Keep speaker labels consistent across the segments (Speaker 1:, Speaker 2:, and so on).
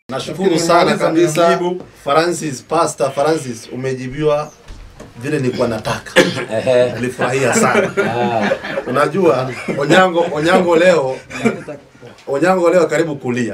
Speaker 1: Nashukuru sana kabisa Francis, Pastor Francis, umejibiwa vile nilikuwa nataka.
Speaker 2: Ehe.
Speaker 1: Nilifurahia sana.
Speaker 2: Ah,
Speaker 1: Unajua Onyango, Onyango leo Onyango leo karibu kulia.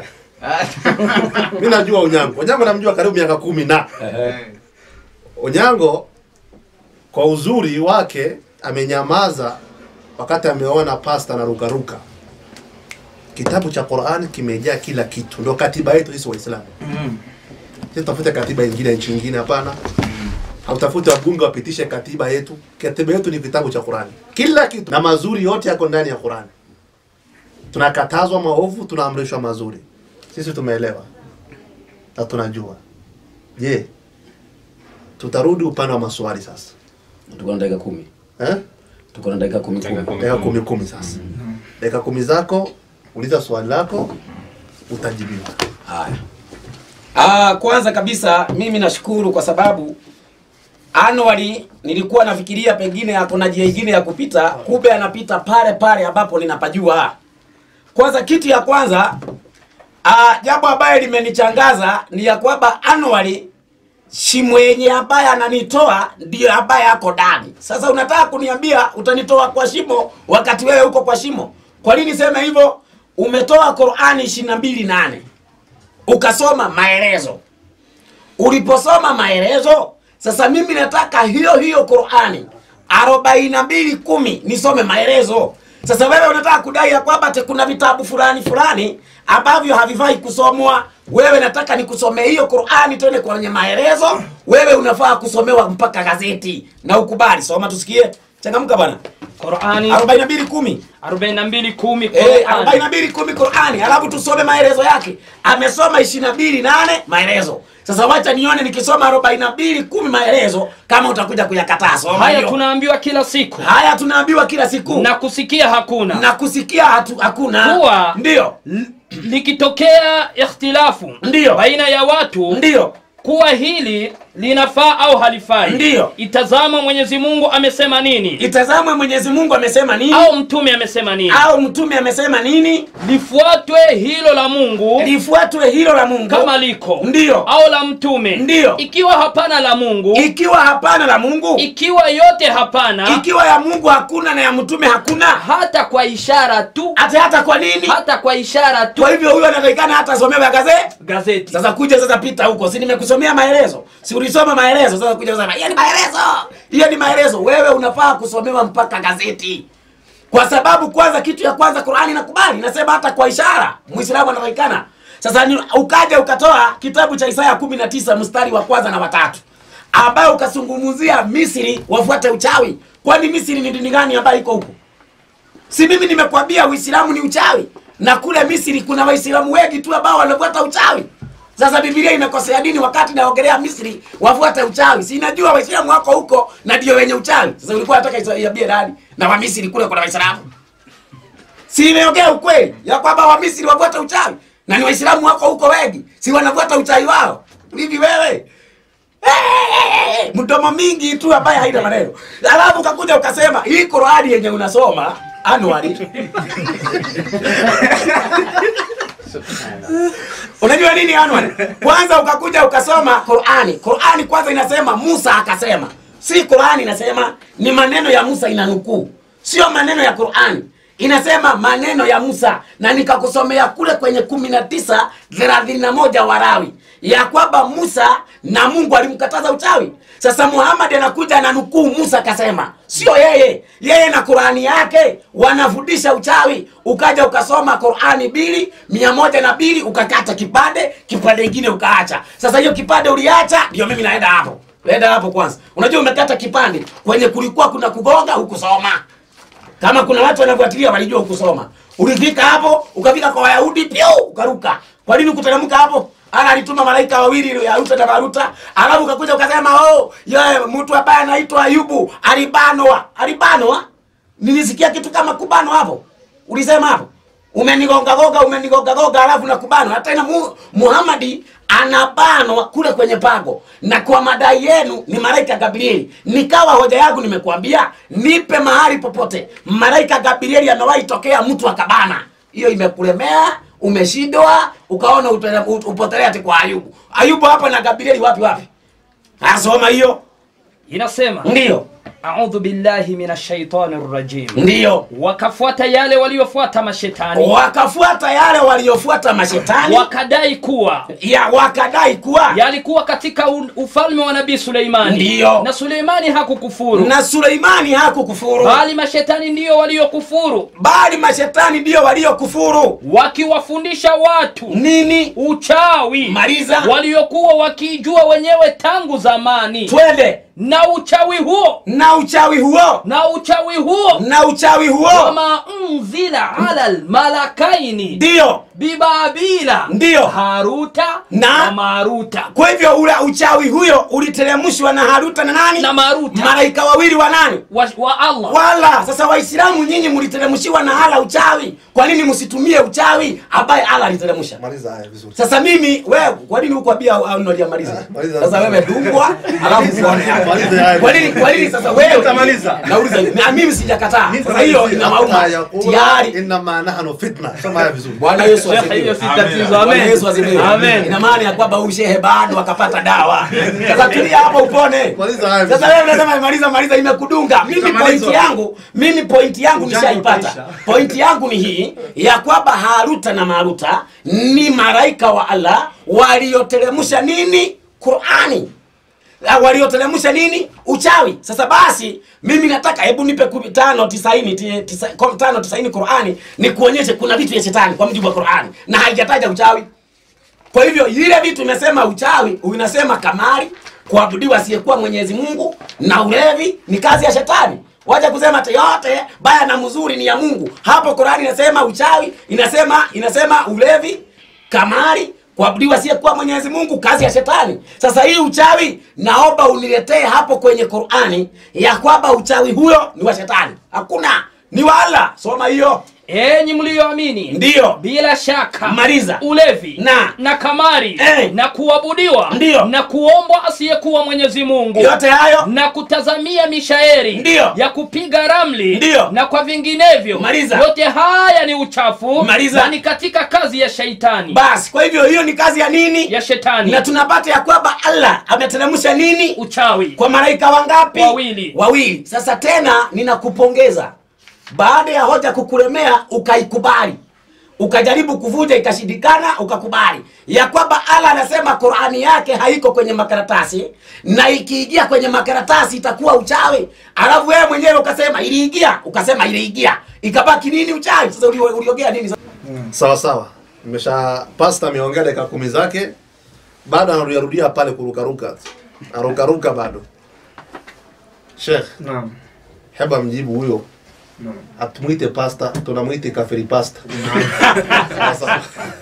Speaker 1: Mimi najua Onyango. Onyango namjua karibu miaka kumi na
Speaker 2: ehe.
Speaker 1: Onyango kwa uzuri wake amenyamaza wakati ameona pasta na rukaruka. Kitabu cha Qur'an kimejaa kila kitu, ndio katiba yetu sisi Waislamu. Sisi tafute katiba nyingine ya nchi nyingine, hapana. Hautafute wabunge wapitishe katiba yetu. Katiba yetu ni kitabu cha Qur'an, kila kitu na mazuri yote yako ndani ya Qur'an. Tunakatazwa maovu, tunaamrishwa mazuri. Sisi tumeelewa na tunajua. Je, tutarudi upande wa maswali sasa
Speaker 2: tuko na dakika kumi
Speaker 1: eh?
Speaker 2: tuko na dakika kumi kumi
Speaker 1: dakika kumi kumi sasa dakika kumi zako uliza swali lako utajibiwa
Speaker 2: haya ah, kwanza kabisa mimi nashukuru kwa sababu Anwari nilikuwa nafikiria pengine ako na njia ingine ya kupita, kumbe anapita pale pale ambapo ninapajua. Kwanza kitu ya kwanza ah, jambo ambaye limenichangaza ni ya kwamba Anwari si mwenye ambaye ananitoa ndio ambaye ako ndani. Sasa unataka kuniambia utanitoa kwa shimo wakati wewe uko kwa shimo? Kwa nini sema hivyo? Umetoa Qur'ani 22:8 ukasoma maelezo. Uliposoma maelezo, sasa mimi nataka hiyo hiyo Qur'ani 42:10 nisome maelezo. Sasa wewe unataka kudai ya kwamba ati kuna vitabu fulani fulani ambavyo havifai kusomwa. Wewe nataka nikusomee hiyo Qur'ani tena kwenye maelezo. Wewe unafaa kusomewa mpaka gazeti na ukubali. Soma tusikie. Changamka bwana.
Speaker 3: Qur'ani
Speaker 2: 42:10.
Speaker 3: 42:10
Speaker 2: Eh,
Speaker 3: Qur'ani.
Speaker 2: 42 kumi Qur'ani, alafu tusome maelezo yake. Amesoma 22 nane maelezo. Sasa wacha nione nikisoma 42 kumi maelezo kama utakuja kuyakataa. Soma
Speaker 3: Haya
Speaker 2: hiyo.
Speaker 3: tunaambiwa kila siku
Speaker 2: Haya tunaambiwa kila siku.
Speaker 3: na kusikia hakuna.
Speaker 2: na kusikia hatu, hakuna.
Speaker 3: Kuwa-
Speaker 2: Ndio.
Speaker 3: L- likitokea ikhtilafu
Speaker 2: Ndiyo.
Speaker 3: baina ya watu
Speaker 2: Ndio.
Speaker 3: kuwa hili linafaa au halifai,
Speaker 2: Ndiyo.
Speaker 3: itazama Mwenyezi Mungu amesema nini
Speaker 2: Itazamwe Mwenyezi Mungu amesema nini?
Speaker 3: au mtume amesema nini,
Speaker 2: au mtume amesema nini?
Speaker 3: lifuatwe hilo la Mungu
Speaker 2: Lifuatwe hilo la Mungu
Speaker 3: kama liko
Speaker 2: Ndiyo.
Speaker 3: au la mtume.
Speaker 2: Ndiyo.
Speaker 3: Ikiwa hapana la Mungu,
Speaker 2: ikiwa hapana la Mungu,
Speaker 3: ikiwa yote hapana,
Speaker 2: ikiwa ya Mungu hakuna na ya mtume hakuna,
Speaker 3: hata kwa ishara tu,
Speaker 2: hata hata kwa nini?
Speaker 3: hata kwa ishara tu,
Speaker 2: Kwa hivyo huyo anatakikana hata asomewe gazeti.
Speaker 3: gazeti
Speaker 2: Sasa kuja sasa pita huko, si nimekusomea maelezo, si ulisoma maelezo? Sasa kuja kusema hiyo ni maelezo, hiyo ni maelezo. Wewe unafaa kusomewa mpaka gazeti, kwa sababu kwanza, kitu ya kwanza Qur'ani inakubali, inasema hata kwa ishara Muislamu anatakikana. Sasa ni, ukaja ukatoa kitabu cha Isaya kumi na tisa mstari wa kwanza na watatu ambayo ukazungumzia Misri wafuate uchawi. Kwani Misri ni dini gani ambayo iko huko? Si mimi nimekwambia Uislamu ni uchawi, na kule Misri kuna Waislamu wengi tu ambao wanafuata uchawi. Sasa Biblia imekosea dini wakati naongelea Misri wafuate uchawi. Si inajua Waislamu wako huko na ndio wenye uchawi. Sasa ulikuwa unataka iambie nani? Na wa Misri kule kuna Waislamu. Si imeongea ukweli ya kwamba wa Misri wafuate uchawi na ni Waislamu wako huko wengi. Si wanafuata uchawi wao. Hivi wewe Eh, mdomo mingi tu ambaye haina maneno. Alafu ukakuja ukasema hii Qur'ani yenye unasoma Anwari. Unajua nini Anwari? Kwanza ukakuja ukasoma Qur'ani. Qur'ani kwanza inasema Musa akasema. Si Qur'ani inasema ni maneno ya Musa inanukuu. Sio maneno ya Qur'ani. Inasema maneno ya Musa na nikakusomea kule kwenye kumi na tisa thelathini na moja Warawi ya kwamba Musa na Mungu alimkataza uchawi. Sasa Muhammad anakuja ananukuu Musa akasema, sio yeye. Yeye na Qurani yake wanafundisha uchawi. Ukaja ukasoma Qurani mbili mia moja na mbili ukakata kipande, kipande kingine ukaacha. Sasa hiyo kipande uliacha, ndio mimi naenda hapo. Naenda hapo kwanza. Unajua umekata kipande kwenye kulikuwa kuna kugonga hukusoma. Kama kuna watu wanafuatilia walijua ukusoma. Ulifika hapo, ukafika kwa Wayahudi pio ukaruka. Kwa nini ukuteremka hapo? Ana alituma malaika wawili ya Ruta na Maruta, alafu ukakuja ukasema oh, yeye mtu ambaye anaitwa Ayubu alibanwa. Alibanwa? Nilisikia kitu kama kubanwa hapo. Ulisema hapo? Umenigonga gonga, umenigonga gonga alafu na kubanwa. Hata ina mu, Muhammadi anabanwa kule kwenye pago, na kwa madai yenu ni malaika Gabrieli. Nikawa hoja yangu nimekuambia, nipe mahali popote malaika Gabrieli amewahi tokea mtu akabana. Hiyo imekulemea, umeshindwa, ukaona utele- ut- upotelea ati kwa ayubu ayubu hapa na gabrieli wapi wapi asoma hiyo
Speaker 3: inasema
Speaker 2: ndiyo
Speaker 3: audhu billahi min shaitani rajim
Speaker 2: ndiyo
Speaker 3: wakafuata yale waliofuata mashetani
Speaker 2: wakafuata yale waliofuata mashetani
Speaker 3: wakadai kuwa
Speaker 2: ya wakadai kuwa
Speaker 3: yalikuwa katika u- ufalme wa nabii suleimani
Speaker 2: Ndiyo.
Speaker 3: na suleimani hakukufuru
Speaker 2: na suleimani hakukufuru
Speaker 3: bali mashetani ndiyo waliokufuru
Speaker 2: bali mashetani ndiyo waliokufuru
Speaker 3: wakiwafundisha watu
Speaker 2: nini
Speaker 3: uchawi
Speaker 2: maliza
Speaker 3: waliokuwa wakijua wenyewe tangu zamani
Speaker 2: twende
Speaker 3: na uchawi huo
Speaker 2: na uchawi huo
Speaker 3: na uchawi huo
Speaker 2: na uchawi huo
Speaker 3: wama unzila ala lmalakaini
Speaker 2: ndiyo
Speaker 3: bibabila
Speaker 2: Ndiyo.
Speaker 3: haruta
Speaker 2: Na-
Speaker 3: na maruta
Speaker 2: kwa hivyo ule uchawi huyo uliteremshwa na haruta na nani
Speaker 3: na maruta
Speaker 2: malaika wawili wa nani
Speaker 3: wa, wa allah
Speaker 2: wala sasa waislamu nyinyi mliteremshiwa na hala uchawi kwa nini msitumie uchawi ambaye ala aliteremsha
Speaker 1: maliza haya vizuri
Speaker 2: sasa mimi wewe kwa nini hukwambia au unaliamaliza
Speaker 1: Maliza.
Speaker 2: sasa wewe dungwa alafu uone
Speaker 1: Maliza haya.
Speaker 2: kwa nini kwa nini sasa wewe
Speaker 4: Utamaliza.
Speaker 2: nauliza hivi. na mimi sijakataa
Speaker 4: Mimi
Speaker 2: sasa hiyo
Speaker 4: nitamaliza.
Speaker 2: inawauma
Speaker 1: Hata yaqula,
Speaker 2: tayari
Speaker 1: innama nahnu fitna soma haya vizuri
Speaker 2: bwana yesu
Speaker 3: Shekhe,
Speaker 2: asifiwe
Speaker 3: hiyo si
Speaker 4: Amen.
Speaker 3: tatizo
Speaker 2: Bwana
Speaker 3: amen
Speaker 2: Yesu asifiwe.
Speaker 3: amen
Speaker 2: Ina maana ya kwamba huyu shehe bado akapata dawa. Sasa tulia hapo upone.
Speaker 1: Maliza haya
Speaker 2: Sasa
Speaker 1: vizuri.
Speaker 2: wewe unasema maliza maliza imekudunga. Mimi
Speaker 4: Itamalizwa.
Speaker 2: point yangu, mimi point yangu
Speaker 4: Ujanja
Speaker 2: nishaipata.
Speaker 4: utaisha.
Speaker 2: Point yangu ni hii ya kwamba Haruta na Maruta ni malaika wa Allah walioteremsha nini? Qur'ani. Ah, walioteremsha nini uchawi sasa basi mimi nataka hebu nipe kumi- tano tisaini ti- tisa- kom- tano tisaini qurani nikuonyeshe kuna vitu vya shetani kwa mujibu wa qurani na haijataja uchawi kwa hivyo ile vitu imesema uchawi inasema kamari kuabudiwa asiyekuwa mwenyezi mungu na ulevi ni kazi ya shetani wacha kusema ati yote baya na mzuri ni ya mungu hapo qurani inasema uchawi inasema inasema ulevi kamari kuabudiwa asiyekuwa mwenyezi mungu kazi ya shetani sasa hii uchawi naomba uniletee hapo kwenye qurani ya kwamba uchawi huyo ni wa shetani hakuna ni wala soma hiyo
Speaker 3: enyi mliyoamini
Speaker 2: ndiyo
Speaker 3: bila shaka
Speaker 2: Maliza.
Speaker 3: ulevi
Speaker 2: Na.
Speaker 3: na kamari
Speaker 2: Eh.
Speaker 3: na kuabudiwa
Speaker 2: Ndiyo.
Speaker 3: na kuombwa asiyekuwa mwenyezi mungu
Speaker 2: yote hayo
Speaker 3: na kutazamia mishaeri
Speaker 2: Ndiyo.
Speaker 3: ya kupiga ramli
Speaker 2: Ndiyo.
Speaker 3: na kwa vinginevyo
Speaker 2: Maliza.
Speaker 3: yote haya ni uchafu
Speaker 2: Maliza.
Speaker 3: na ni katika kazi ya shaitani
Speaker 2: basi kwa hivyo hiyo ni kazi ya nini
Speaker 3: ya shetani
Speaker 2: na tunapata ya kwamba allah ameteremsha nini
Speaker 3: uchawi
Speaker 2: kwa malaika wangapi
Speaker 3: Wawili.
Speaker 2: wawili sasa tena ninakupongeza baada ya hoja kukulemea ukaikubali ukajaribu kuvuja ikashindikana ukakubali ya kwamba allah anasema qurani yake haiko kwenye makaratasi na ikiingia kwenye makaratasi itakuwa uchawi alafu wewe mwenyewe ukasema iliingia ukasema iliingia ikabaki nini uchawi sasa uli- uliongea nini
Speaker 1: sawa sawa nimesha pasta ameongea dakika kumi zake bado anarudiarudia pale kurukaruka arukaruka bado shekh
Speaker 4: Naam.
Speaker 1: heba mjibu huyo
Speaker 4: Naam.
Speaker 1: atumwite pasta tunamwite kafiri pasta Sasa,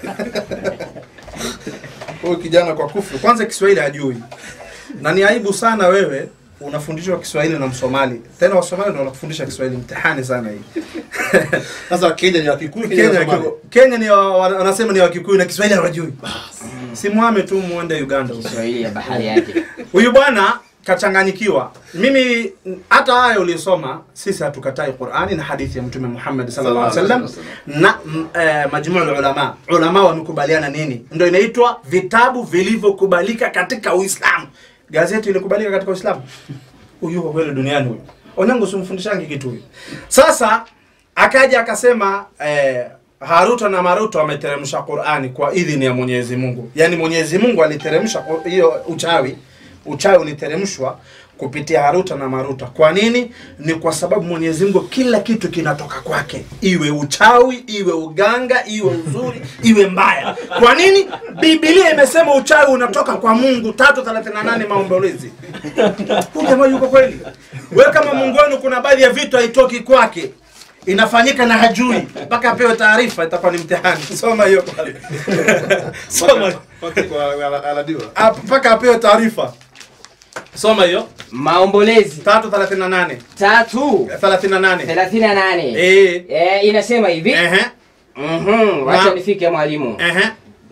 Speaker 4: Huyu kijana kwa kufuru, kwanza Kiswahili hajui, na ni aibu sana wewe unafundishwa Kiswahili na Msomali, tena Wasomali ndio wanakufundisha Kiswahili. Mtihani sana hii.
Speaker 1: sasa kenya ni wakikuyu kenya,
Speaker 4: Kenya,
Speaker 1: ni Wasomali.
Speaker 4: Kenya ni wa- wa- wanasema ni Wakikuyu na Kiswahili hawajui. Simwame tu muende Uganda.
Speaker 3: Kiswahili ya bahari yake
Speaker 4: Huyu bwana kachanganyikiwa. Mimi hata haya uliyosoma, sisi hatukatai Qur'ani na hadithi ya Mtume Muhammad sallallahu alaihi wasallam na mm, eh, majmuu ulama. Ulama wamekubaliana nini? Ndio inaitwa vitabu vilivyokubalika katika Uislamu. Gazeti ilikubalika katika Uislamu. Huyu yuko kweli duniani huyu. Onyango simfundishangi kitu huyu. Sasa akaja akasema eh, Haruta na Maruta wameteremsha Qur'ani kwa idhini ya Mwenyezi Mungu. Yaani Mwenyezi Mungu aliteremsha Qur- hiyo uchawi. Uchawi uliteremshwa kupitia Haruta na Maruta. Kwa nini? Ni kwa sababu Mwenyezi Mungu kila kitu kinatoka kwake, iwe uchawi, iwe uganga, iwe uzuri, iwe mbaya. Kwa nini? Biblia imesema uchawi unatoka kwa Mungu 338 maombolezi. Huyu jamaa yuko kweli? Wewe kama Mungu wenu kuna baadhi ya vitu haitoki kwake inafanyika na hajui mpaka apewe taarifa, itakuwa ni mtihani. Soma hiyo pale, soma
Speaker 1: Mpaka kwa- ala- aladiwa.
Speaker 4: Ah, mpaka apewe taarifa. Soma hiyo
Speaker 5: maombolezi
Speaker 4: 338
Speaker 5: tatu
Speaker 4: 38
Speaker 5: thelathini na nane
Speaker 4: eh
Speaker 5: Eh, inasema hivi
Speaker 4: ehe
Speaker 5: Mhm, wacha
Speaker 4: Na-
Speaker 5: nifike mwalimu
Speaker 4: ehe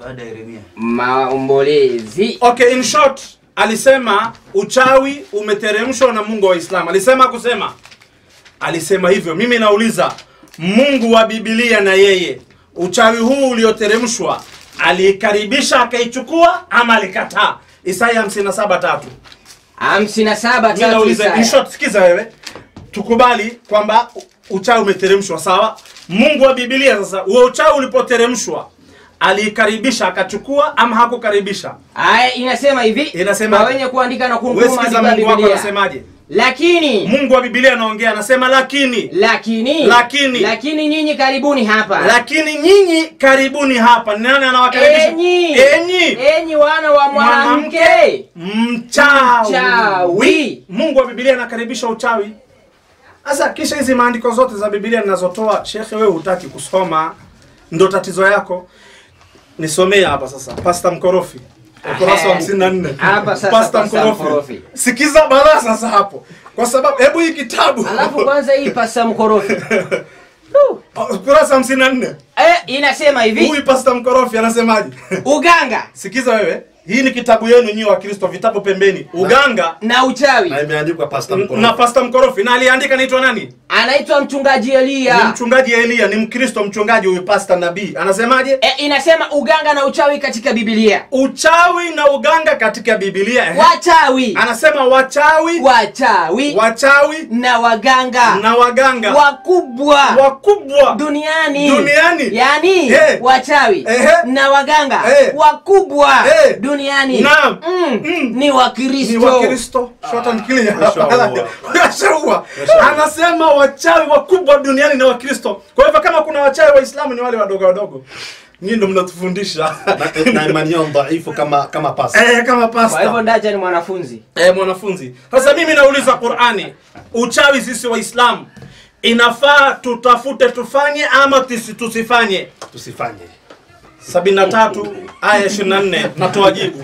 Speaker 5: maombolezi
Speaker 4: Okay, in short alisema uchawi umeteremshwa na Mungu wa Uislamu. Alisema kusema, alisema hivyo. Mimi nauliza, Mungu wa Biblia na yeye uchawi huu ulioteremshwa aliikaribisha akaichukua ama alikataa isaya 57 tatu
Speaker 5: hamsini na saba
Speaker 4: Mimi
Speaker 5: tatu
Speaker 4: nauliza, in
Speaker 5: Isaya.
Speaker 4: short, sikiza wewe tukubali kwamba uchawi umeteremshwa sawa mungu wa bibilia sasa huo uchawi ulipoteremshwa aliikaribisha akachukua ama hakukaribisha
Speaker 5: aya inasema hivi
Speaker 4: Inasema-
Speaker 5: kwa wenye kuandika na
Speaker 4: Wewe
Speaker 5: kunukuu
Speaker 4: sikiza
Speaker 5: maandiko ya
Speaker 4: mungu wako
Speaker 5: Biblia.
Speaker 4: anasemaje
Speaker 5: lakini
Speaker 4: mungu wa bibilia anaongea anasema lakini
Speaker 5: lakini
Speaker 4: Lakini.
Speaker 5: lakini nyinyi karibuni hapa
Speaker 4: lakini nyinyi karibuni hapa Ni nani anawakaribisha
Speaker 5: enyi
Speaker 4: enyi
Speaker 5: enyi wana wa mwanamke
Speaker 4: mchawi.
Speaker 5: Mchawi.
Speaker 4: mungu wa bibilia anakaribisha uchawi sasa kisha hizi maandiko zote za bibilia ninazotoa shekhe wewe hutaki kusoma ndo tatizo yako nisomee hapa sasa pasta mkorofi ukurasa wa
Speaker 5: Ahe.
Speaker 4: 54
Speaker 5: Hapa sasa
Speaker 4: pasta
Speaker 5: Pasta
Speaker 4: mkorofi
Speaker 5: Mkorofi.
Speaker 4: sikiza balaa sasa hapo kwa sababu hebu hii kitabu
Speaker 5: alafu kwanza hii pasa mkorofi
Speaker 4: ukurasa 54
Speaker 5: eh, inasema hivi
Speaker 4: huyu pasta mkorofi anasemaje
Speaker 5: uganga
Speaker 4: sikiza wewe hii ni kitabu yenu nyinyi wa kristo vitabu pembeni uganga
Speaker 5: na uchawi
Speaker 1: na imeandikwa pasta
Speaker 4: na
Speaker 1: mkorofi
Speaker 4: pasta mkorofi na aliandika naitwa nani
Speaker 5: anaitwa mchungaji
Speaker 4: ni
Speaker 5: Elia
Speaker 4: mchungaji elia ni mkristo mchungaji huyu pasta nabii anasemaje
Speaker 5: eh, inasema uganga na uchawi katika Biblia
Speaker 4: uchawi na uganga katika bibilia ehe.
Speaker 5: wachawi
Speaker 4: anasema wachawi
Speaker 5: wachawi
Speaker 4: wachawi
Speaker 5: na waganga
Speaker 4: na waganga
Speaker 5: wakubwa
Speaker 4: wakubwa
Speaker 5: duniani
Speaker 4: Duniani.
Speaker 5: yani
Speaker 4: Eh.
Speaker 5: wachawi
Speaker 4: Ehe.
Speaker 5: na waganga
Speaker 4: Eh.
Speaker 5: wakubwa
Speaker 4: Eh.
Speaker 5: duniani
Speaker 4: Naam.
Speaker 5: mm.
Speaker 4: Mm.
Speaker 5: ni
Speaker 4: ni
Speaker 5: wakristo
Speaker 4: wakristo short and clear
Speaker 1: Washaua.
Speaker 4: Washaua. anasema wachawi wakubwa duniani ni wakristo kwa hivyo kama kuna wachawi waislamu ni wale wadogo wadogo nyinyi ndo mnatufundisha
Speaker 1: na, na imani yao dhaifu kama kama pasta
Speaker 4: eh, kama
Speaker 5: kwa hivyo
Speaker 4: pasta
Speaker 5: ndaja ni mwanafunzi
Speaker 4: eh, mwanafunzi sasa mimi nauliza qurani uchawi sisi waislamu inafaa tutafute tufanye ama tusi- tusifanye
Speaker 1: tusifanye
Speaker 4: 73 aya 24 natoa jibu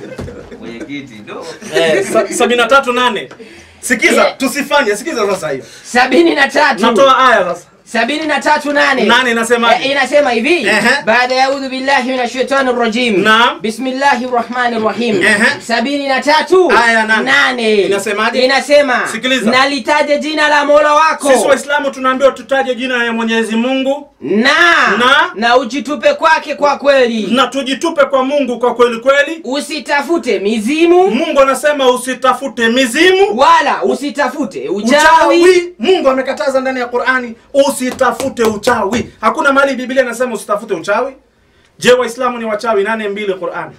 Speaker 4: eh, sa- 73 nane sikiza
Speaker 5: Eh.
Speaker 4: tusifanye sikiza sasa hiyo
Speaker 5: sabini na tatu
Speaker 4: natoa aya sasa
Speaker 5: sabini na tatu nane
Speaker 4: Nane inasemaje?
Speaker 5: Eh, inasema hivi
Speaker 4: Ehe.
Speaker 5: baada ya audhu billahi min shaitani rajim
Speaker 4: Naam.
Speaker 5: bismillahi rahmani rahim
Speaker 4: Ehe.
Speaker 5: sabini na tatu
Speaker 4: Aya nane. Inasemaje?
Speaker 5: inasema
Speaker 4: Sikiliza.
Speaker 5: nalitaje jina la mola wako
Speaker 4: sisi waislamu tunaambiwa tutaje jina ya mwenyezi mungu
Speaker 5: na
Speaker 4: Na?
Speaker 5: na ujitupe kwake kwa kweli
Speaker 4: na tujitupe kwa mungu kwa kweli kweli
Speaker 5: usitafute mizimu
Speaker 4: mungu anasema usitafute mizimu
Speaker 5: wala usitafute uchawi
Speaker 4: uchawi mungu amekataza ndani ya qurani usitafute uchawi hakuna mahali biblia inasema usitafute uchawi je waislamu ni wachawi nane mbili qurani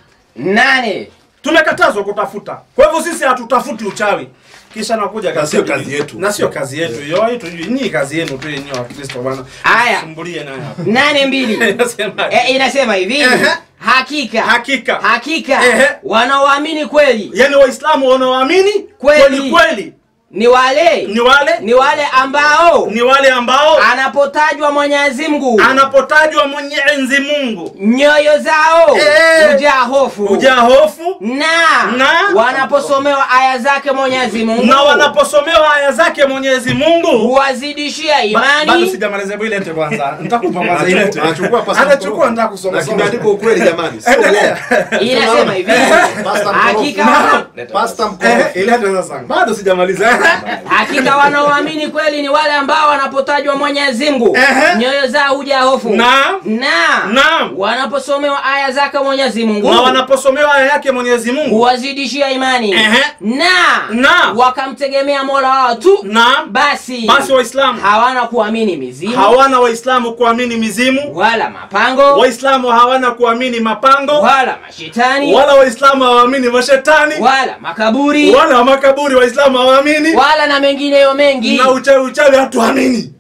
Speaker 5: nane
Speaker 4: tumekatazwa kutafuta kwa hivyo sisi hatutafuti uchawi kisha nakuja
Speaker 1: Na sio
Speaker 4: katika
Speaker 1: kazi
Speaker 4: dini.
Speaker 1: yetu.
Speaker 4: na sio kazi yetu hiyo hii tujui nyinyi kazi yenu tu yenyewe wa Kristo bwana
Speaker 5: Aya.
Speaker 4: sumbulie nayo hapa
Speaker 5: nane mbili
Speaker 4: Inasema-
Speaker 5: e, inasema hivi
Speaker 4: Ehe.
Speaker 5: hakika
Speaker 4: Hakika.
Speaker 5: hakika
Speaker 4: Ehe.
Speaker 5: wanaoamini kweli
Speaker 4: yaani waislamu wanaoamini
Speaker 5: Kweli.
Speaker 4: kweli kweli
Speaker 5: ni wale
Speaker 4: ni wale
Speaker 5: ni wale ambao
Speaker 4: ni wale ambao
Speaker 5: anapotajwa Mwenyezi Mungu
Speaker 4: anapotajwa mwenyezi mungu
Speaker 5: nyoyo zao
Speaker 4: Eh.
Speaker 5: hujaa hofu
Speaker 4: hujaa hofu
Speaker 5: na,
Speaker 4: Na.
Speaker 5: wanaposomewa aya zake Mwenyezi Mungu
Speaker 4: na wanaposomewa aya zake mwenyezi mungu
Speaker 5: huwazidishia
Speaker 4: Ba- bado
Speaker 5: imani
Speaker 4: sijamaliza hebu ilete kwanza nitakupa kwanza
Speaker 1: Anachukua-
Speaker 4: ilete
Speaker 1: anachukua pasta
Speaker 4: anachukua
Speaker 1: mkorofi.
Speaker 4: nataka kusoma
Speaker 1: na
Speaker 4: soma.
Speaker 1: kimeandikwa ukweli jamani sio
Speaker 4: Endelea.
Speaker 1: uongo.
Speaker 5: inasema hivi
Speaker 1: Pasta
Speaker 5: hakika
Speaker 1: mkorofi. Pasta
Speaker 4: Eh,
Speaker 1: mkorofi.
Speaker 4: ilete sasa bado sijamaliza
Speaker 5: hakika wanaoamini kweli ni wale ambao wanapotajwa Mwenyezi Mungu
Speaker 4: Ehe.
Speaker 5: nyoyo zao hujaa hofu
Speaker 4: Naam.
Speaker 5: na
Speaker 4: Naam.
Speaker 5: wanaposomewa aya zake Mwenyezi Mungu
Speaker 4: na wanaposomewa aya yake mwenyezi mungu
Speaker 5: huwazidishia imani
Speaker 4: Ehe.
Speaker 5: na
Speaker 4: Na.
Speaker 5: wakamtegemea mola wao tu
Speaker 4: na
Speaker 5: basi
Speaker 4: basi waislamu
Speaker 5: hawana kuamini mizimu
Speaker 4: hawana waislamu kuamini mizimu
Speaker 5: wala mapango
Speaker 4: waislamu hawana kuamini mapango
Speaker 5: wala mashetani
Speaker 4: wala waislamu hawaamini mashetani
Speaker 5: wala makaburi
Speaker 4: wala makaburi waislamu hawaamini
Speaker 5: wala na mengineyo mengi
Speaker 4: na uchawi uchawi hatuamini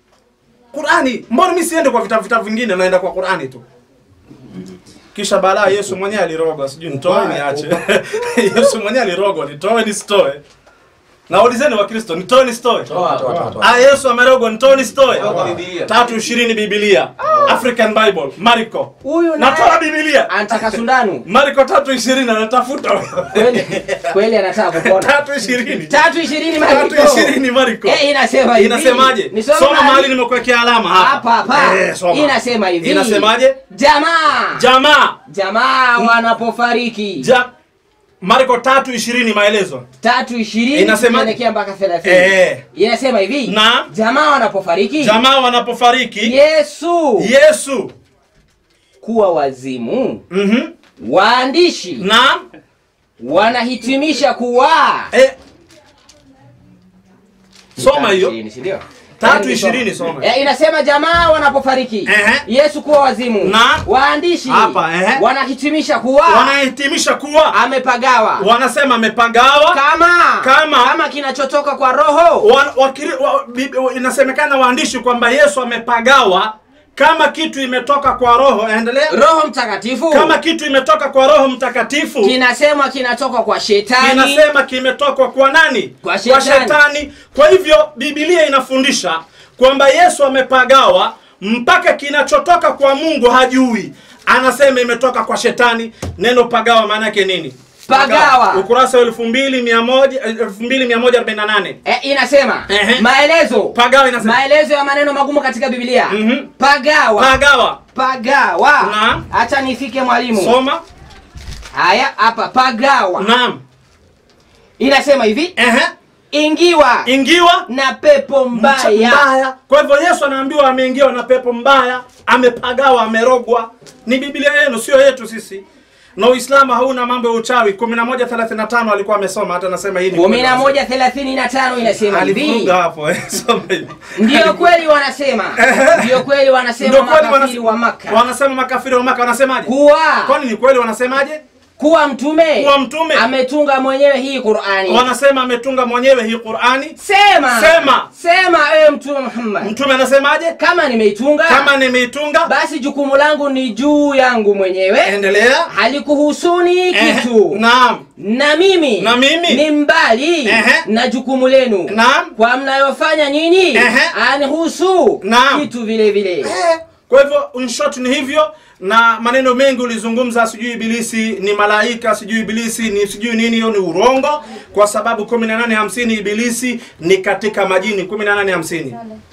Speaker 4: qurani mbona mi siende kwa vitabu vitabu vingine naenda kwa qurani tu kisha balaa yesu mwenyewe alirogwa sijui nitoe niache yesu mwenyewe alirogwa nitoe nisitoe naulizeni wakristo nitoe nisitoe Ah, yesu amerogwa nitoe nisitoe tatu ishirini bibilia african bible mariko
Speaker 5: huyu
Speaker 4: natoa
Speaker 5: naye
Speaker 4: bibilia
Speaker 5: anataka sundanu
Speaker 4: mariko tatu ishirini anatafuta
Speaker 5: kweli kweli anataka kupona
Speaker 4: tatu ishirini
Speaker 5: tatu ishirini
Speaker 4: tatu
Speaker 5: Mariko.
Speaker 4: ishirini mariko
Speaker 5: Eh, inasema hivi
Speaker 4: inasemaje
Speaker 5: Nisome
Speaker 4: soma
Speaker 5: mahali-
Speaker 4: mahali nimekuwekea alama
Speaker 5: hapa
Speaker 4: hapa
Speaker 5: hapa
Speaker 4: Eh, soma.
Speaker 5: inasema hivi
Speaker 4: inasemaje
Speaker 5: jamaa
Speaker 4: jamaa
Speaker 5: jamaa wanapofariki
Speaker 4: ja marko tatu ishirini maelezo
Speaker 5: tatu ishirini
Speaker 4: Inasema-
Speaker 5: kuelekea mpaka thelathini
Speaker 4: Eh.
Speaker 5: inasema hivi
Speaker 4: Na?
Speaker 5: jamaa wanapofariki
Speaker 4: jamaa wanapofariki
Speaker 5: yesu
Speaker 4: yesu
Speaker 5: kuwa wazimu
Speaker 4: Mhm.
Speaker 5: waandishi
Speaker 4: Naam.
Speaker 5: wanahitimisha kuwa
Speaker 4: Eh. Soma hiyo.
Speaker 5: Ishirini, si ndio?
Speaker 4: Tatu ishirini soma.
Speaker 5: Eh, inasema jamaa wanapofariki
Speaker 4: Ehe.
Speaker 5: Yesu kuwa wazimu
Speaker 4: Na?
Speaker 5: waandishi
Speaker 4: Hapa, ehe.
Speaker 5: wanahitimisha kuwa
Speaker 4: Wanahitimisha kuwa
Speaker 5: amepagawa
Speaker 4: wanasema amepagawa
Speaker 5: kama
Speaker 4: Kama-
Speaker 5: kama kinachotoka kwa roho
Speaker 4: wa, wakiri, wa, bi, wa, inasemekana waandishi kwamba Yesu amepagawa kama kitu imetoka kwa roho. Endelea.
Speaker 5: roho mtakatifu
Speaker 4: Kama kitu imetoka kwa Roho Mtakatifu
Speaker 5: kinasemwa kinatoka kwa shetani
Speaker 4: kinasema kimetoka kwa nani?
Speaker 5: Kwa shetani.
Speaker 4: shetani. Kwa hivyo Biblia inafundisha kwamba Yesu amepagawa mpaka kinachotoka kwa Mungu hajui, anasema imetoka kwa shetani. Neno pagawa maana yake nini?
Speaker 5: Pagawa.
Speaker 4: ukurasa wa 2100 2148
Speaker 5: eh, inasema
Speaker 4: Ehe.
Speaker 5: maelezo
Speaker 4: Pagawa inasema
Speaker 5: maelezo ya maneno magumu katika biblia
Speaker 4: Mhm.
Speaker 5: pagawa
Speaker 4: pagawa.
Speaker 5: pagawa
Speaker 4: Naam.
Speaker 5: hacha nifike mwalimu
Speaker 4: Soma.
Speaker 5: haya hapa pagawa
Speaker 4: Naam.
Speaker 5: inasema hivi
Speaker 4: Ehe.
Speaker 5: ingiwa
Speaker 4: Ingiwa
Speaker 5: na pepo mbaya
Speaker 4: mbaya. Kwa hivyo Yesu anaambiwa ameingiwa na pepo mbaya, amepagawa, amerogwa. Ni Biblia yenu, sio yetu sisi. Na Uislamu hauna mambo ya uchawi. 11:35 alikuwa amesoma, hata nasema hii ni
Speaker 5: kumi na moja thelathini na tano inasema hivi
Speaker 4: alifunga hapo. eh, Soma hivi.
Speaker 5: ndiyo kweli wanasema ndiyo kweli wanasema
Speaker 4: Ndio kweli
Speaker 5: makafiri
Speaker 4: wanas-
Speaker 5: wa maka
Speaker 4: Wanasema makafiri wa Maka wanasemaje?
Speaker 5: kuwa
Speaker 4: Kwani ni kweli wanasemaje?
Speaker 5: kuwa mtume
Speaker 4: Kuwa mtume.
Speaker 5: ametunga mwenyewe hii qurani
Speaker 4: Wanasema ametunga mwenyewe hii Qur'ani.
Speaker 5: sema
Speaker 4: Sema.
Speaker 5: sema ewe mtume muhammad
Speaker 4: Mtume anasemaje?
Speaker 5: kama nimeitunga
Speaker 4: Kama nimeitunga,
Speaker 5: basi jukumu langu ni juu yangu mwenyewe
Speaker 4: endelea.
Speaker 5: halikuhusuni
Speaker 4: Eh,
Speaker 5: kitu
Speaker 4: Naam.
Speaker 5: na mimi
Speaker 4: Na mimi.
Speaker 5: ni mbali
Speaker 4: Ehe.
Speaker 5: na jukumu lenu
Speaker 4: Naam.
Speaker 5: kwa mnayofanya nyinyi
Speaker 4: Ehe.
Speaker 5: anihusu
Speaker 4: Naam.
Speaker 5: kitu vile vile
Speaker 4: Eh, Kwa hivyo in short ni hivyo, na maneno mengi ulizungumza, sijui ibilisi ni malaika, sijui ibilisi ni sijui nini, hiyo ni urongo, kwa sababu 1850 ibilisi ni katika majini 1850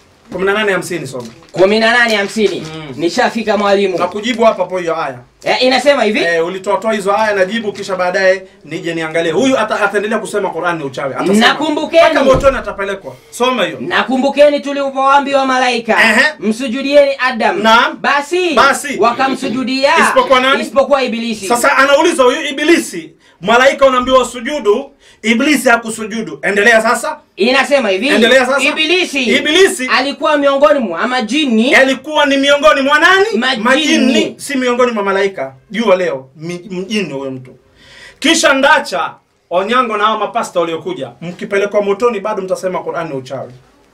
Speaker 4: 1850 soma
Speaker 5: kumi na nane hamsini nishafika mwalimu
Speaker 4: na kujibu hapa po hiyo aya
Speaker 5: eh, inasema hivi
Speaker 4: eh, ulitoatoa hizo aya najibu, kisha baadaye nije niangalie huyu ata, ataendelea kusema Qur'an ni uchawi, atasema
Speaker 5: Nakumbukeni.
Speaker 4: mpaka motoni atapelekwa. Soma hiyo
Speaker 5: nakumbukeni tulivyowaambiwa malaika
Speaker 4: Ehe.
Speaker 5: msujudieni adam
Speaker 4: Naam.
Speaker 5: basi,
Speaker 4: Basi.
Speaker 5: wakamsujudia
Speaker 4: Isipokuwa nani?
Speaker 5: isipokuwa ibilisi
Speaker 4: Sasa anauliza huyu ibilisi, malaika unaambiwa sujudu, ibilisi hakusujudu. Endelea sasa.
Speaker 5: inasema hivi
Speaker 4: Endelea sasa.
Speaker 5: ibilisi
Speaker 4: Ibilisi.
Speaker 5: alikuwa miongoni mwa majini
Speaker 4: Alikuwa ni miongoni mwa nani?
Speaker 5: Majini.
Speaker 4: si miongoni mwa malaika. Jua leo mi- mjini huyo mtu. Kisha ndacha Onyango na hao mapasta waliokuja, mkipelekwa motoni bado mtasema Qur'an ni uchawi.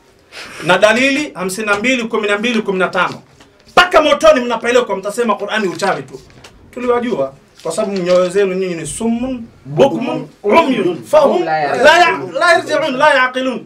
Speaker 4: Na dalili 52 12 15. Mpaka motoni mnapelekwa mtasema Qur'an ni uchawi tu. Tuliwajua kwa sababu nyoyo zenu nyinyi ni summun bukmun umyun fahum la ya- la yarji'un la yaqilun.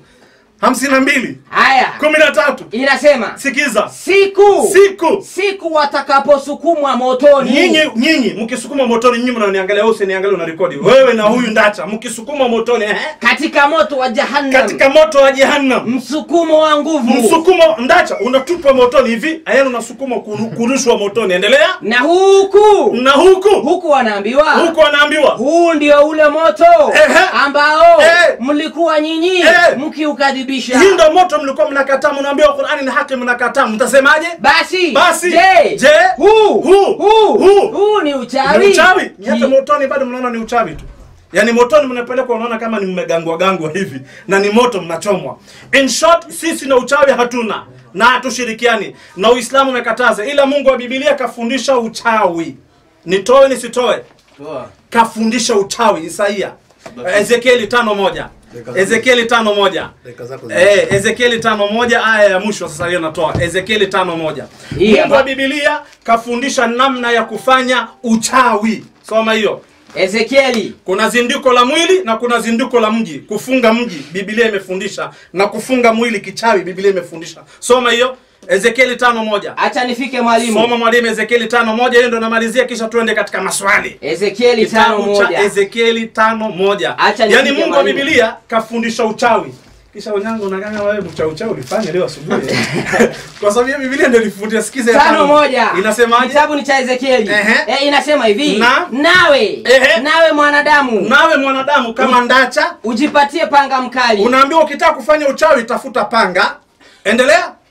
Speaker 4: 52
Speaker 5: haya
Speaker 4: 13
Speaker 5: inasema
Speaker 4: sikiza
Speaker 5: siku
Speaker 4: siku
Speaker 5: siku watakaposukumwa motoni
Speaker 4: nyinyi nyinyi mkisukuma motoni nyinyi mnaniangalia wewe usiniangalie una rekodi wewe na huyu ndacha mkisukuma motoni eh,
Speaker 5: katika moto wa jahannam
Speaker 4: katika moto wa jehannam
Speaker 5: msukumo wa nguvu
Speaker 4: msukumo ndacha unatupwa motoni hivi ayani unasukuma kuru- kurushwa motoni endelea
Speaker 5: na huku
Speaker 4: na huku
Speaker 5: huku wanaambiwa
Speaker 4: huku anaambiwa
Speaker 5: huu ndio ule moto
Speaker 4: Ehe.
Speaker 5: ambao
Speaker 4: Eh.
Speaker 5: mlikuwa nyinyi
Speaker 4: Eh.
Speaker 5: mkiukadhibisha
Speaker 4: hii ndo moto mlikuwa mnakataa mnaambiwa Qur'ani ni haki mnakataa mtasemaje
Speaker 5: basi
Speaker 4: Basi.
Speaker 5: je,
Speaker 4: Je.
Speaker 5: huu
Speaker 4: Huu.
Speaker 5: huu
Speaker 4: Huu.
Speaker 5: huu ni uchawi
Speaker 4: ni uchawi
Speaker 5: Ki-
Speaker 4: hata motoni bado mnaona ni uchawi tu yaani motoni mnapelekwa unaona kama ni mmegangwa gangwa hivi na ni moto mnachomwa in short sisi na uchawi hatuna na hatushirikiani na uislamu umekataza ila mungu wa bibilia kafundisha uchawi nitoe nisitoe kafundisha uchawi isaia ezekieli tano moja ezekieli tano moja
Speaker 1: Dakika zako zi-
Speaker 4: Eh, Ezekieli tano moja aya ya mwisho sasa hiyo natoa Ezekieli tano moja
Speaker 5: Hii
Speaker 4: Mungu
Speaker 5: hapa.
Speaker 4: wa Biblia kafundisha namna ya kufanya uchawi. Soma hiyo.
Speaker 5: ezekieli
Speaker 4: Kuna zindiko la mwili na kuna zindiko la mji. Kufunga mji Biblia imefundisha na kufunga mwili kichawi Biblia imefundisha. Soma hiyo. Ezekieli tano moja.
Speaker 5: hacha nifike mwalimu
Speaker 4: Soma mwalimu Ezekieli tano moja hiyo ndo namalizia kisha tuende katika maswali.
Speaker 5: ezekieli tano
Speaker 4: Kitabu cha
Speaker 5: moja
Speaker 4: Ezekieli tano moja.
Speaker 5: Acha
Speaker 4: Yaani
Speaker 5: nifike
Speaker 4: Mungu wa
Speaker 5: mwalimu.
Speaker 4: Biblia kafundisha uchawi. Kisha unyango unaganga wewe mcha uchawi ulifanya leo asubuhi. Kwa sababu hiyo Biblia ndio ilifundisha sikize ya
Speaker 5: tano moja
Speaker 4: Inasemaje?
Speaker 5: kitabu ni cha ezekieli
Speaker 4: Ehe.
Speaker 5: eh, inasema hivi
Speaker 4: Na?
Speaker 5: nawe
Speaker 4: Ehe.
Speaker 5: nawe mwanadamu
Speaker 4: Nawe mwanadamu kama ndacha
Speaker 5: ujipatie panga mkali
Speaker 4: unaambiwa ukitaka kufanya uchawi tafuta panga. Endelea.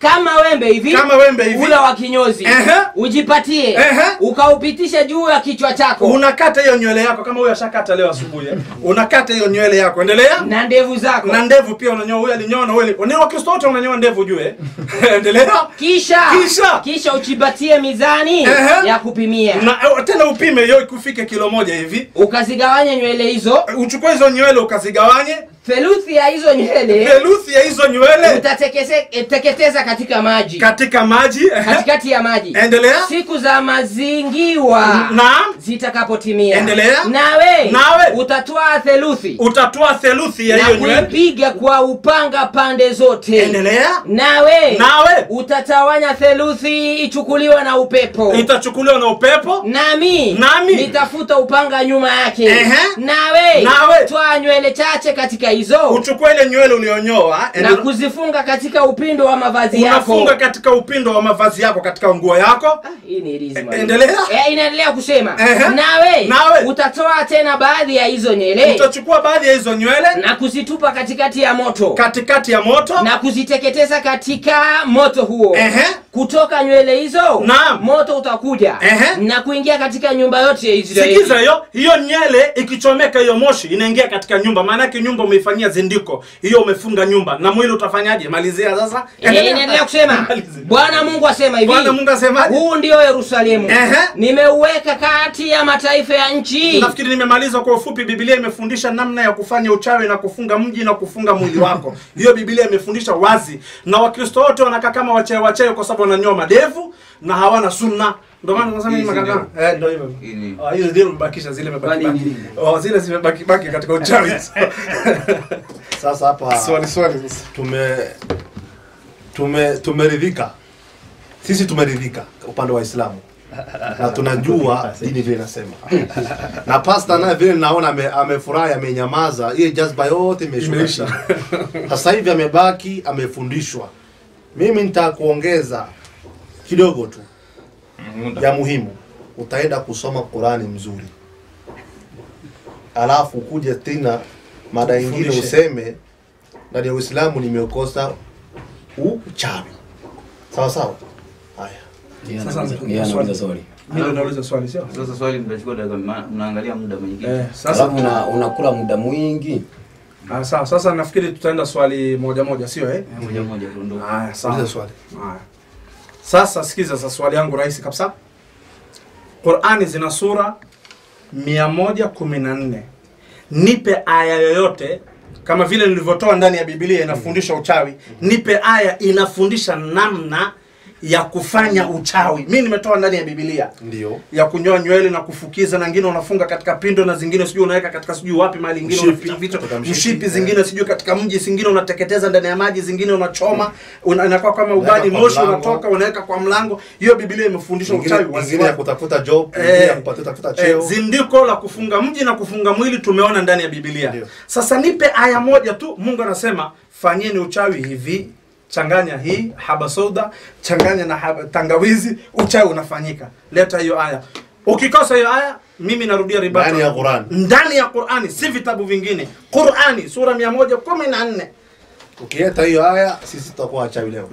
Speaker 5: kama wembe hivi
Speaker 4: Kama wembe hivi.
Speaker 5: ula wa kinyozi
Speaker 4: Ehe.
Speaker 5: ujipatie
Speaker 4: Ehe.
Speaker 5: ukaupitishe juu ya kichwa chako
Speaker 4: unakata hiyo nywele yako kama huyo ashakata leo asubuhi eh. unakata hiyo nywele yako endelea
Speaker 5: na ndevu zako
Speaker 4: na ndevu pia unanyoa huyo alinyoa na wewe ni wakristo wote unanyoa ndevu jue endelea
Speaker 5: kisha
Speaker 4: Kisha.
Speaker 5: kisha ujipatie mizani
Speaker 4: Ehe.
Speaker 5: ya kupimia
Speaker 4: na eh, tena upime hiyo ikufike kilo moja hivi
Speaker 5: ukazigawanya nywele hizo
Speaker 4: uchukue hizo nywele ukazigawanye
Speaker 5: theluthi ya hizo nywele
Speaker 4: theluthi ya hizo nywele
Speaker 5: utateketeza katika maji
Speaker 4: katika maji ehe.
Speaker 5: katikati ya maji
Speaker 4: endelea
Speaker 5: siku za mazingiwa
Speaker 4: naam
Speaker 5: zitakapotimia
Speaker 4: Endelea.
Speaker 5: nawe
Speaker 4: Nawe.
Speaker 5: utatwaa theluthi
Speaker 4: utatoa theluthi ya
Speaker 5: na
Speaker 4: hiyo nywele
Speaker 5: kuipiga kwa upanga pande zote
Speaker 4: endelea
Speaker 5: nawe
Speaker 4: Nawe.
Speaker 5: utatawanya theluthi ichukuliwe na upepo
Speaker 4: itachukuliwa na upepo
Speaker 5: nami
Speaker 4: Nami.
Speaker 5: nitafuta upanga nyuma yake
Speaker 4: Ehe.
Speaker 5: nawe
Speaker 4: Nawe.
Speaker 5: twaa nywele chache katika hizo
Speaker 4: uchukue ile nywele ulionyoa
Speaker 5: na
Speaker 4: endele-
Speaker 5: kuzifunga katika upindo wa mavazi yako
Speaker 4: unafunga katika upindo wa mavazi yako katika nguo yako
Speaker 5: hii ni rizi
Speaker 4: E-
Speaker 5: mwalimu.
Speaker 4: endelea.
Speaker 5: Eh, inaendelea kusema
Speaker 4: Ehe.
Speaker 5: nawe,
Speaker 4: Nawe.
Speaker 5: utatoa tena baadhi ya hizo nywele
Speaker 4: utachukua baadhi ya hizo nywele
Speaker 5: na kuzitupa katikati ya moto
Speaker 4: katikati ya moto
Speaker 5: na kuziteketeza katika moto huo
Speaker 4: Ehe.
Speaker 5: kutoka nywele hizo
Speaker 4: Naam.
Speaker 5: moto utakuja
Speaker 4: Ehe.
Speaker 5: na kuingia katika nyumba yote ya Israeli
Speaker 4: sikiza hiyo hiyo nywele ikichomeka hiyo moshi inaingia katika nyumba maanake nyumba umeifanyia zindiko hiyo umefunga nyumba na mwili utafanyaje malizia sasa
Speaker 5: Eh, inaendelea kusema
Speaker 4: Malizia.
Speaker 5: bwana mungu asema hivi
Speaker 4: Bwana Mungu asemaje?
Speaker 5: huu ndio yerusalemu
Speaker 4: Ehe.
Speaker 5: nimeuweka kati ya mataifa ya nchi
Speaker 4: nafikiri nimemaliza kwa ufupi biblia imefundisha namna ya kufanya uchawi na kufunga mji na kufunga mwili wako hiyo biblia imefundisha wazi na wakristo wote wanakaa kama wachae wachae kwa sababu wananyoa madevu na hawana sunna ndio maana tunasema hivi
Speaker 6: Hizi
Speaker 4: makaka
Speaker 6: ndio.
Speaker 4: eh ndio hivyo
Speaker 6: Hii ni-
Speaker 4: Ah, hizo zile mbakisha zile
Speaker 5: Kwani
Speaker 4: mbaki
Speaker 5: nini?
Speaker 4: oh zile zimebaki baki katika uchawi
Speaker 1: Sasa hapa
Speaker 4: swali swali sasa
Speaker 1: tume tume tumeridhika, sisi tumeridhika upande wa Islamu na tunajua dini vile inasema, na pasta naye vile naona ame- amefurahi, amenyamaza, hiyo jazba yote imeshuka
Speaker 4: Imeisha.
Speaker 1: chini. Sasa hivi amebaki, amefundishwa. Mimi nitakuongeza kidogo tu ya muhimu, utaenda kusoma Qurani mzuri, alafu kuja tena mada ingine
Speaker 4: Ufundishe.
Speaker 1: useme ndani ya Uislamu nimekosa uchawi. Sawa sawa. Haya,
Speaker 4: Sasa
Speaker 2: Yeye anauliza swali.
Speaker 4: mimi ndo nauliza swali sio
Speaker 6: Sasa swali mtachukua dakika, ma- mnaangalia muda mwingine.
Speaker 4: eh sasa
Speaker 2: Alafu una- unakula muda mwingi
Speaker 4: ah, sawa sasa nafikiri tutaenda swali moja moja sio eh
Speaker 6: Moja moja tuondoke.
Speaker 4: haya sawa
Speaker 1: uliza swali.
Speaker 4: Haya. Sasa sikiza sasa swali yangu rahisi kabisa. Qur'ani zina sura 114. Nipe aya yoyote kama vile nilivyotoa ndani ya Biblia inafundisha uchawi. Nipe aya inafundisha namna ya kufanya uchawi. Mimi nimetoa ndani ya Biblia
Speaker 1: Ndio.
Speaker 4: ya kunyoa nywele na kufukiza na ngine unafunga katika pindo na zingine sijui unaweka katika sijui wapi mahali ingine
Speaker 1: Mshipi.
Speaker 4: unaficha vichwa
Speaker 1: Katika mshipi,
Speaker 4: mshipi
Speaker 1: eh.
Speaker 4: zingine sijui katika mji zingine unateketeza ndani ya maji zingine unachoma una, inakuwa kama ubani
Speaker 1: Unaweka kwa
Speaker 4: moshi
Speaker 1: mlango.
Speaker 4: unatoka unaweka kwa mlango hiyo biblia imefundisha
Speaker 1: Ingine,
Speaker 4: uchawi
Speaker 1: ingine
Speaker 4: waziwazi.
Speaker 1: ya kutafuta job,
Speaker 4: Eh,
Speaker 1: ingine ya kupata tafuta
Speaker 4: eh,
Speaker 1: cheo.
Speaker 4: zindiko la kufunga mji na kufunga mwili tumeona ndani ya biblia
Speaker 1: Ndio.
Speaker 4: sasa nipe aya moja tu mungu anasema fanyeni uchawi hivi changanya hii haba soda changanya na haba, tangawizi uchawi unafanyika leta hiyo aya ukikosa hiyo aya mimi narudia ribata
Speaker 1: Ndani ya Qur'an.
Speaker 4: ndani ya qurani si vitabu vingine qurani sura 114
Speaker 1: Ukileta hiyo haya, sisi tutakuwa wachawi leo.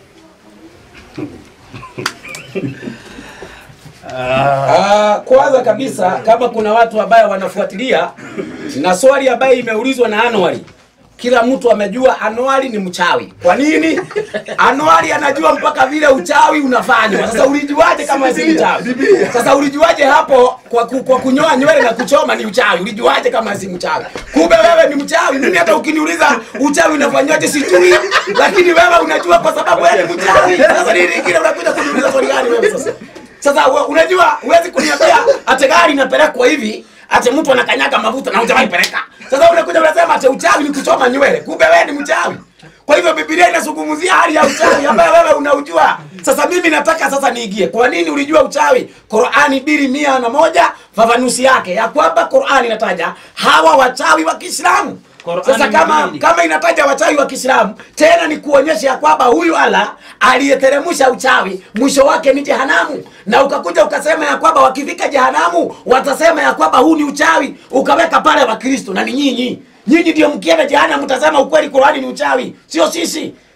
Speaker 2: Ah, kwanza kabisa kama kuna watu ambao wanafuatilia na swali ambayo imeulizwa na Anwari, kila mtu amejua Anwari ni mchawi. Kwa nini? Anwari anajua mpaka vile uchawi unafanywa. Sasa ulijuaje kama si mchawi? Sasa ulijuaje hapo kwa, ku, kwa kunyoa nywele na kuchoma ni uchawi? Ulijuaje kama si mchawi? Kumbe wewe ni mchawi. Mimi hata ukiniuliza uchawi unafanywaje sijui, lakini wewe unajua kwa sababu wewe ni mchawi. Sasa nini kingine unakuja kuniuliza swali gani wewe sasa? Sasa we- unajua huwezi kuniambia ate gari inapelekwa hivi ate mtu anakanyaga mafuta na hujawahi peleka. Sasa unakuja unasema ate uchawi ni kuchoma nywele, kumbe wewe ni mchawi. Kwa hivyo Biblia inazungumzia hali ya uchawi ambayo wewe unaujua. Sasa mimi nataka sasa niigie, kwa nini ulijua uchawi? Qurani mbili mia na moja fafanusi yake ya kwamba Qurani inataja hawa wachawi wa Kiislamu.
Speaker 5: Qur'ani
Speaker 2: Sasa kama
Speaker 5: mbili.
Speaker 2: kama inataja wachawi wa Kiislamu, tena ni kuonyesha ya kwamba huyu Allah aliyeteremsha uchawi mwisho wake ni jehanamu, na ukakuja ukasema ya kwamba wakifika jehanamu watasema ya kwamba huu ni uchawi, ukaweka pale Wakristo na ni nyinyi nyinyi ndio mkienda jehanamu mtasema ukweli Qur'ani ni uchawi, sio sisi.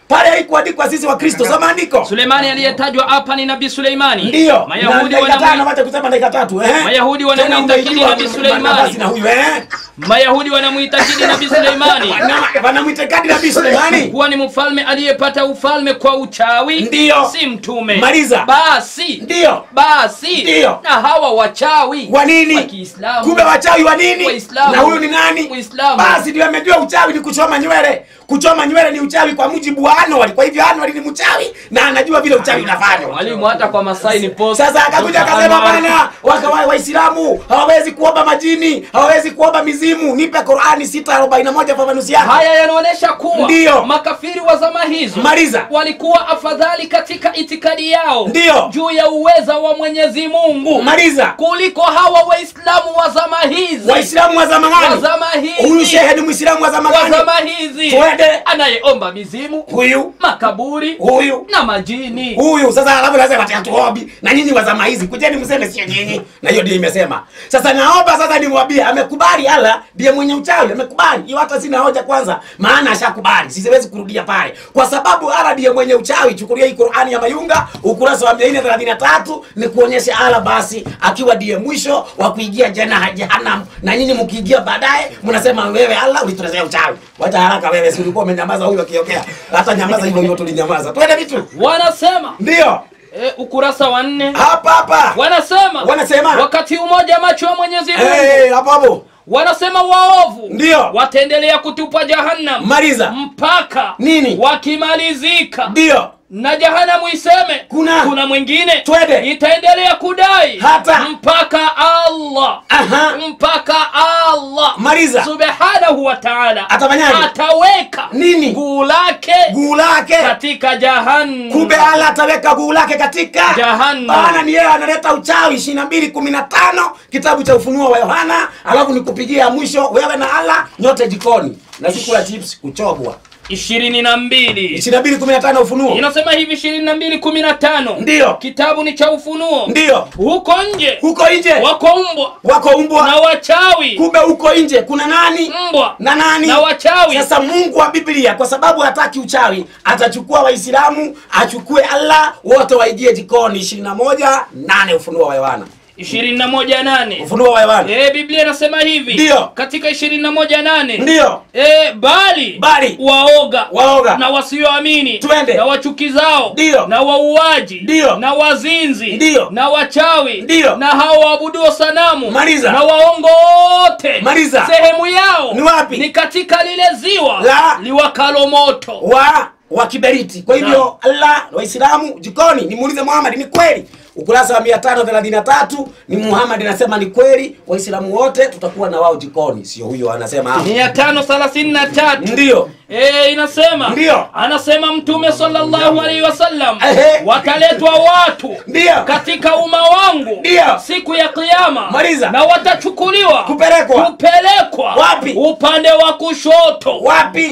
Speaker 2: pale haikuandikwa sisi wa kristo soma andiko
Speaker 3: suleimani aliyetajwa hapa ni nabii suleimani
Speaker 2: ndio
Speaker 3: mayahudi
Speaker 2: Na dakika tano
Speaker 3: wanamwi-
Speaker 2: wacha kusema dakika tatu eh
Speaker 3: Mayahudi
Speaker 2: Tena
Speaker 3: wanamwitakidi
Speaker 2: umeibiwa
Speaker 3: Nabii Suleimani.
Speaker 2: nafasi na huyu eh
Speaker 3: mayahudi wanamwitakidi nabii suleimani
Speaker 2: Wana- wanamwitakadi nabii Suleimani
Speaker 3: kuwa ni mfalme aliyepata ufalme kwa uchawi
Speaker 2: Ndiyo.
Speaker 3: si mtume
Speaker 2: Maliza.
Speaker 3: basi
Speaker 2: ndio
Speaker 3: basi
Speaker 2: Ndiyo.
Speaker 3: na hawa wachawi
Speaker 2: wa nini
Speaker 3: wa Kiislamu.
Speaker 2: kumbe wachawi wa nini
Speaker 3: Waislamu.
Speaker 2: na huyu ni nani
Speaker 3: Waislamu.
Speaker 2: basi ndio amejua uchawi ni kuchoma nywele kuchoma nywele ni uchawi kwa mujibu wa Anwar kwa hivyo Anwar ni mchawi na anajua vile uchawi unafanywa
Speaker 3: mwalimu hata kwa masai ni post
Speaker 2: sasa akakuja akasema bana waka wa- waislamu hawawezi kuomba majini hawawezi kuomba mizimu nipe qurani 641 fafanuzi yake
Speaker 3: haya yanaonyesha kuwa
Speaker 2: Ndiyo.
Speaker 3: makafiri wa zama hizo
Speaker 2: Maliza.
Speaker 3: walikuwa afadhali katika itikadi yao
Speaker 2: Ndiyo.
Speaker 3: juu ya uweza wa mwenyezi mungu
Speaker 2: maliza
Speaker 3: kuliko hawa waislamu wa zama hizi
Speaker 2: waislamu wa zama
Speaker 3: wa
Speaker 2: gani
Speaker 3: zama hizi
Speaker 2: huyu shehe ni muislamu wa zama
Speaker 3: wa
Speaker 2: gani
Speaker 3: zama hizi
Speaker 2: Twende.
Speaker 3: anayeomba mizimu
Speaker 2: huyu
Speaker 3: makaburi
Speaker 2: huyu
Speaker 3: na majini
Speaker 2: huyu sasa alafu nasema ati hatuombi na nyinyi wa zama hizi kujeni mseme sio nyinyi na hiyo ndio imesema sasa naomba sasa nimwambie amekubali ala ndiye mwenye uchawi amekubali hiyo hata sina hoja kwanza maana ashakubali siwezi kurudia pale kwa sababu ala ndiye mwenye uchawi chukulia hii Qur'ani ya Mayunga ukurasa wa 433 ni kuonyesha ala basi akiwa ndiye mwisho wa kuingia jana jahannam na nyinyi mkiingia baadaye mnasema wewe Allah ulituletea uchawi wacha haraka wewe si ulikuwa umenyamaza huyu akiongea hata nyamaza hivyo hivyo tulinyamaza twende vitu
Speaker 3: wanasema
Speaker 2: ndio
Speaker 3: e, ukurasa wa nne
Speaker 2: hapa hapa
Speaker 3: wanasema
Speaker 2: Wanasema.
Speaker 3: wakati umoja macho ya mwenyezi mungu
Speaker 2: Eh, hapo hapo
Speaker 3: wanasema waovu
Speaker 2: Ndiyo.
Speaker 3: wataendelea kutupwa jahannam
Speaker 2: maliza
Speaker 3: mpaka
Speaker 2: Nini?
Speaker 3: wakimalizika
Speaker 2: ndio
Speaker 3: na jahanamu iseme
Speaker 2: Kuna.
Speaker 3: kuna mwingine
Speaker 2: Twende.
Speaker 3: itaendelea kudai
Speaker 2: Hata.
Speaker 3: mpaka allah
Speaker 2: Aha.
Speaker 3: mpaka allah
Speaker 2: Maliza.
Speaker 3: subhanahu wa taala
Speaker 2: Atafanyaje?
Speaker 3: ataweka
Speaker 2: Nini?
Speaker 3: guu lake
Speaker 2: guu lake
Speaker 3: katika jahannam
Speaker 2: kumbe ala ataweka guu lake katika
Speaker 3: Jahannam.
Speaker 2: bana ni yeye analeta uchawi ishirini na mbili kumi na tano kitabu cha ufunuo wa yohana alafu nikupigia mwisho wewe na ala nyote jikoni na siku ya chips kuchobwa
Speaker 3: ishirini na mbili
Speaker 2: ishirini na mbili kumi na tano ufunuo
Speaker 3: inasema hivi ishirini na mbili kumi na tano
Speaker 2: Ndiyo.
Speaker 3: kitabu ni cha ufunuo
Speaker 2: ndio
Speaker 3: huko nje
Speaker 2: huko nje
Speaker 3: wako mbwa
Speaker 2: wako
Speaker 3: na
Speaker 2: umbwa
Speaker 3: wachawi
Speaker 2: kumbe huko nje kuna nani
Speaker 3: mbwa
Speaker 2: na nani
Speaker 3: na wachawi
Speaker 2: sasa mungu wa biblia kwa sababu hataki uchawi atachukua waislamu achukue allah wote waingie jikoni ishirini na moja nane ufunuo wa yohana
Speaker 3: ishirini na moja nane
Speaker 2: ufunuo wa yohana
Speaker 3: e, biblia inasema hivi
Speaker 2: Ndiyo.
Speaker 3: katika ishirini na moja nane
Speaker 2: ndio
Speaker 3: e, bali
Speaker 2: Bali.
Speaker 3: waoga
Speaker 2: Waoga.
Speaker 3: na wasioamini
Speaker 2: Twende.
Speaker 3: na wachukizao
Speaker 2: Ndiyo.
Speaker 3: na wauaji
Speaker 2: Ndiyo.
Speaker 3: na wazinzi
Speaker 2: Ndiyo.
Speaker 3: na wachawi
Speaker 2: Ndiyo.
Speaker 3: na hao waabuduo sanamu
Speaker 2: Maliza.
Speaker 3: na waongo wote
Speaker 2: Maliza.
Speaker 3: sehemu yao
Speaker 2: Ni wapi?
Speaker 3: ni katika lile ziwa
Speaker 2: La.
Speaker 3: liwakalo moto
Speaker 2: wa wa kiberiti kwa hivyo allah waislamu jikoni nimuulize muhammad ni kweli ukurasa wa 533 ni muhammad anasema ni kweli waislamu wote tutakuwa na wao jikoni sio huyo anasema hapo
Speaker 3: mia tano thelathini na tatu
Speaker 2: ndio
Speaker 3: E, inasema
Speaker 2: Ndiyo.
Speaker 3: anasema mtume sallallahu alaihi wasallam
Speaker 2: Ehe.
Speaker 3: wataletwa watu
Speaker 2: ndio
Speaker 3: katika umma wangu
Speaker 2: Ndiyo.
Speaker 3: siku ya kiyama
Speaker 2: Maliza.
Speaker 3: na watachukuliwa
Speaker 2: Kupelekwa.
Speaker 3: kupelekwa
Speaker 2: Wapi?
Speaker 3: upande wa kushoto
Speaker 2: Wapi?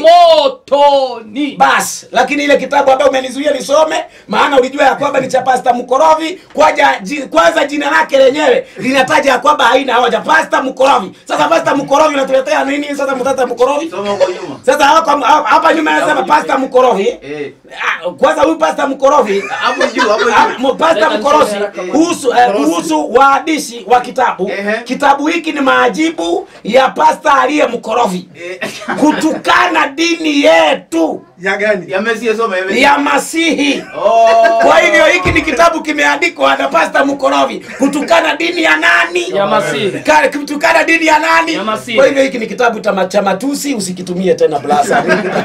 Speaker 3: motoni
Speaker 2: basi lakini ile kitabu ambayo umenizuia nisome maana ulijua ya kwamba ni cha pasta mkorovi kwaja ji, kwanza jina lake lenyewe linataja ya kwamba haina hoja pasta mkorovi sasa pasta mkorovi unatuletea nini sasa mtata mkorovi
Speaker 6: Soma huko nyuma.
Speaker 2: sasa hapa hapa nyuma anasema pasta mkorovi
Speaker 6: Eh.
Speaker 2: Ah, kwanza huyu pasta mkorovi
Speaker 6: Hapo juu, hapo
Speaker 2: Ah,
Speaker 6: juu.
Speaker 2: mo- pasta
Speaker 3: Leta
Speaker 2: mkorofi
Speaker 3: nisome haraka
Speaker 2: kuhusu eh, kuhusu waandishi wa kitabu
Speaker 6: Ehe.
Speaker 2: kitabu hiki ni maajibu ya pasta aliye mkorofi
Speaker 6: Eh.
Speaker 2: kutukana dini yetu
Speaker 4: ya gani
Speaker 6: Ya Messi soma ya Messi.
Speaker 2: ya masihi
Speaker 6: Oh.
Speaker 2: kwa hivyo hiki ni kitabu kimeandikwa na pasta mkorovi kutukana dini ya nani
Speaker 3: ya masihi
Speaker 2: Ka- kutukana dini ya nani
Speaker 3: Ya Masihi.
Speaker 2: kwa hivyo hiki ni kitabu cha cha matusi usikitumie tena blasa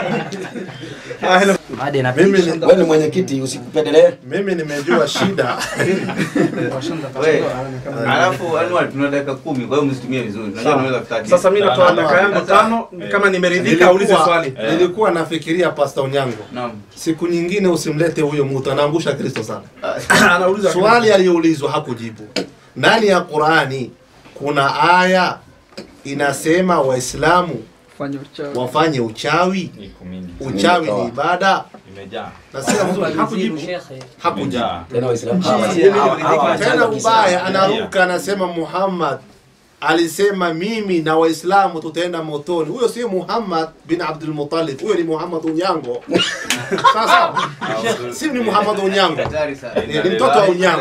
Speaker 4: Ah, hello.
Speaker 1: mimi, ni-
Speaker 2: wewe ni mwenyekiti usikupendelee
Speaker 1: mimi nimejua shida
Speaker 6: We. Alafu Anwar tuna dakika kumi kwa hiyo msitumie vizuri. Unajua
Speaker 4: Sawa.
Speaker 6: tunaweza kutaki.
Speaker 4: sasa mi natoa dakika yangu
Speaker 6: Sasa-
Speaker 4: tano kama nimeridhika ulize
Speaker 1: Nilikuwa-
Speaker 4: swali
Speaker 1: nilikuwa nafikiria pasta unyango
Speaker 6: Naam.
Speaker 1: siku nyingine usimlete huyo mtu anaangusha kristo sana
Speaker 4: anauliza
Speaker 1: swali aliyoulizwa hakujibu ndani ya qurani kuna aya inasema waislamu wafanye uchawi uchawi ni ibada nasikia mzuri hakujibu hakujibu
Speaker 2: tena waislamu
Speaker 6: Hawa- hawa- hawa-
Speaker 1: tena ubaya anaruka anasema muhammad alisema mimi na waislamu tutaenda motoni huyo sio muhammad bin abdul muttalib huyo ni muhammad unyango sasa si ni muhammad unyango
Speaker 6: Hatari sana.
Speaker 1: ni ni mtoto wa unyango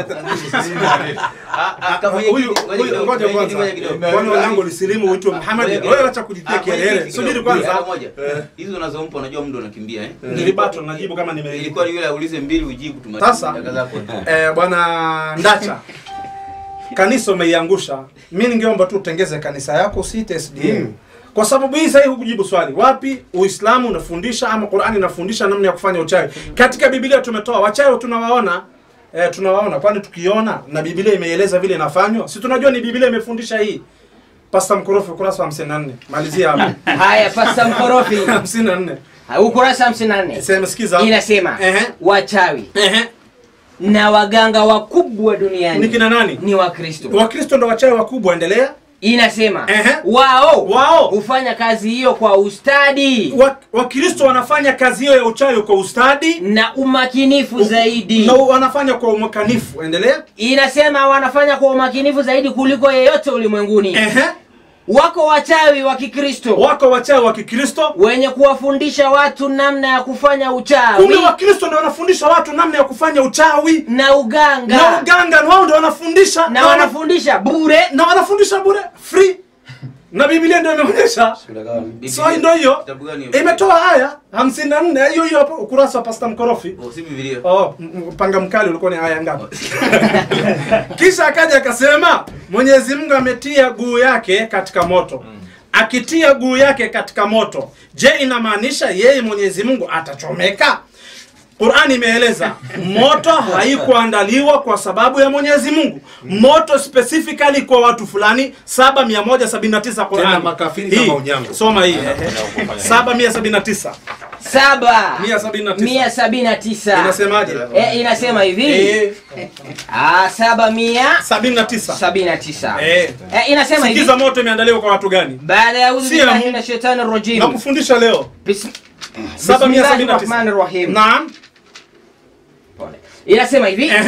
Speaker 6: Ah, ah, kama
Speaker 4: Huyu
Speaker 6: mwenyekiti-
Speaker 4: huyu
Speaker 6: mwenyekiti-
Speaker 4: ngoja
Speaker 6: mwenyekiti-
Speaker 4: kwanza.
Speaker 6: mwenyekiti-
Speaker 4: Kwani wanangu lisilimu uitwe Muhammad?
Speaker 6: Mwenyekiti-
Speaker 4: Wewe acha kujitia
Speaker 6: Ah,
Speaker 4: kelele.
Speaker 6: mwenyekiti
Speaker 4: Subiri
Speaker 6: kidogo.
Speaker 4: kwanza.
Speaker 6: Mara moja. Hizo unazompa unajua muda unakimbia eh?
Speaker 4: Nilibato najibu kama
Speaker 6: Ilikuwa
Speaker 4: nimeilikuwa.
Speaker 6: ni yule aulize mbili ujibu tumalize
Speaker 4: Sasa,
Speaker 6: dakika zako.
Speaker 4: Eh, bwana Ndacha. Kanisa umeiangusha. Mimi ningeomba tu utengeze kanisa yako usiite SDM. Kwa sababu hii sasa hukujibu swali. Wapi Uislamu unafundisha ama Qur'ani inafundisha namna ya kufanya uchawi? Katika Biblia tumetoa wachawi tunawaona Eh, tunawaona kwani tukiona na Biblia imeeleza vile inafanywa, si tunajua ni Biblia imefundisha hii. Pasta Mkorofi ukurasa wa 54. Malizia hapo.
Speaker 5: haya pasta mkorofi
Speaker 4: 54.
Speaker 5: ukurasa 54
Speaker 4: Sema sikiza.
Speaker 5: inasema
Speaker 4: Ehe.
Speaker 5: wachawi
Speaker 4: Ehe.
Speaker 5: na waganga wakubwa
Speaker 4: Ni
Speaker 5: duniani
Speaker 4: kina nani?
Speaker 5: ni wakristo
Speaker 4: Wakristo ndo wachawi wakubwa, endelea.
Speaker 5: inasema
Speaker 4: Ehe.
Speaker 5: wao
Speaker 4: Wao.
Speaker 5: hufanya kazi hiyo kwa ustadi
Speaker 4: Wa- Wakristo wanafanya kazi hiyo ya uchawi kwa ustadi
Speaker 5: na umakinifu zaidi
Speaker 4: na wanafanya kwa umakanifu. Endelea.
Speaker 5: inasema wanafanya kwa umakinifu zaidi kuliko yeyote ulimwenguni
Speaker 4: Ehe.
Speaker 5: wako wachawi wa kikristo
Speaker 4: Wako wachawi wa Kikristo.
Speaker 5: wenye kuwafundisha watu namna ya kufanya
Speaker 4: Kumbe
Speaker 5: uchawi
Speaker 4: Wakristo ndio wanafundisha watu namna ya kufanya uchawi
Speaker 5: na uganga
Speaker 4: na uganga, na wao ndio wanafundisha
Speaker 5: na wanafundisha bure
Speaker 4: na wanafundisha bure free, na Biblia ndio imeonyesha. So ndio hiyo
Speaker 6: Kitabu gani hiyo?
Speaker 4: imetoa aya 54 hiyo hiyo hapo ukurasa wa Pastor Mkorofi.
Speaker 6: Oh, si Biblia.
Speaker 4: Oh, m- m- panga mkali ulikuwa ni aya ngapi? Kisha akaja akasema Mwenyezi Mungu ametia guu yake katika moto. Akitia guu yake katika moto, je, inamaanisha yeye Mwenyezi Mungu atachomeka? Qur'ani imeeleza moto haikuandaliwa kwa sababu ya Mwenyezi Mungu. Moto specifically kwa watu fulani 7179 Qur'ani.
Speaker 1: Tena makafiri
Speaker 4: Hii,
Speaker 1: kama unyango.
Speaker 4: Soma hii. 7179.
Speaker 5: saba
Speaker 4: 179.
Speaker 5: mia sabini na tisa
Speaker 4: Inasemaje?
Speaker 5: Eh, inasema hivi
Speaker 4: Eh,
Speaker 5: Ah, saba mia
Speaker 4: 79.
Speaker 5: sabini na tisa
Speaker 4: Eh.
Speaker 5: Eh, inasema hivi
Speaker 4: Sikiza moto imeandaliwa kwa watu gani?
Speaker 5: baada ya udhu
Speaker 4: Si ya
Speaker 5: billahi
Speaker 4: Mungu.
Speaker 5: minash shaitani rajim
Speaker 4: Na kufundisha leo.
Speaker 5: Bis-
Speaker 4: 779.
Speaker 5: Bismillahirrahmanirrahim.
Speaker 4: Naam.
Speaker 5: Pole. inasema hivi
Speaker 4: Ehe.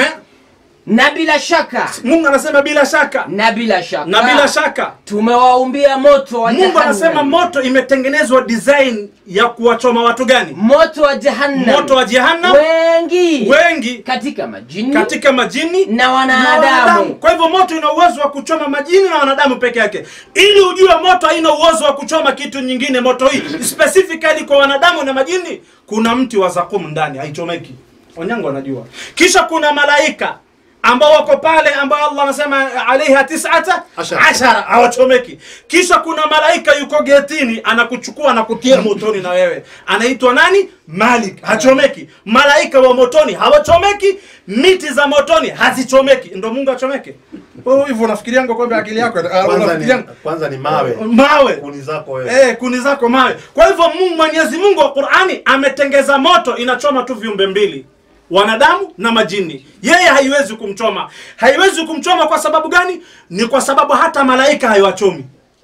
Speaker 5: na bila shaka
Speaker 4: Mungu anasema bila shaka.
Speaker 5: na bila shaka
Speaker 4: Na bila shaka.
Speaker 5: tumewaumbia moto wa
Speaker 4: Mungu
Speaker 5: jahannam.
Speaker 4: anasema moto imetengenezwa design ya kuwachoma watu gani?
Speaker 5: moto wa jahannam
Speaker 4: Moto wa jehanamu
Speaker 5: wengi
Speaker 4: wengi
Speaker 5: katika majini
Speaker 4: katika majini
Speaker 5: na
Speaker 4: na
Speaker 5: wanadamu
Speaker 4: Kwa hivyo moto ina uwezo wa kuchoma majini na wanadamu peke yake. Ili ujue moto haina uwezo wa kuchoma kitu nyingine, moto hii specifically kwa wanadamu na majini, kuna mti wa zakum ndani, haichomeki. Onyango anajua. Kisha kuna malaika ambao wako pale ambao Allah anasema alaiha tisata
Speaker 1: Ashara.
Speaker 4: ashara hawachomeki. Kisha kuna malaika yuko getini anakuchukua na kutia motoni na wewe, anaitwa nani? Malik, hachomeki. Malaika wa motoni hawachomeki, miti za motoni hazichomeki. Ndo Mungu achomeke? Wewe hivyo unafikiria ngo kwamba akili yako ah,
Speaker 1: kwanza ni,
Speaker 4: unafikiria
Speaker 1: kwanza ni mawe
Speaker 4: mawe
Speaker 1: kuni zako wewe
Speaker 4: Eh, kuni zako mawe. Kwa hivyo Mungu Mwenyezi Mungu wa Qur'ani ametengeza moto inachoma tu viumbe mbili. Wanadamu na majini. Yeye haiwezi kumchoma. Haiwezi kumchoma kwa sababu gani? Ni kwa sababu hata malaika haiwachomi.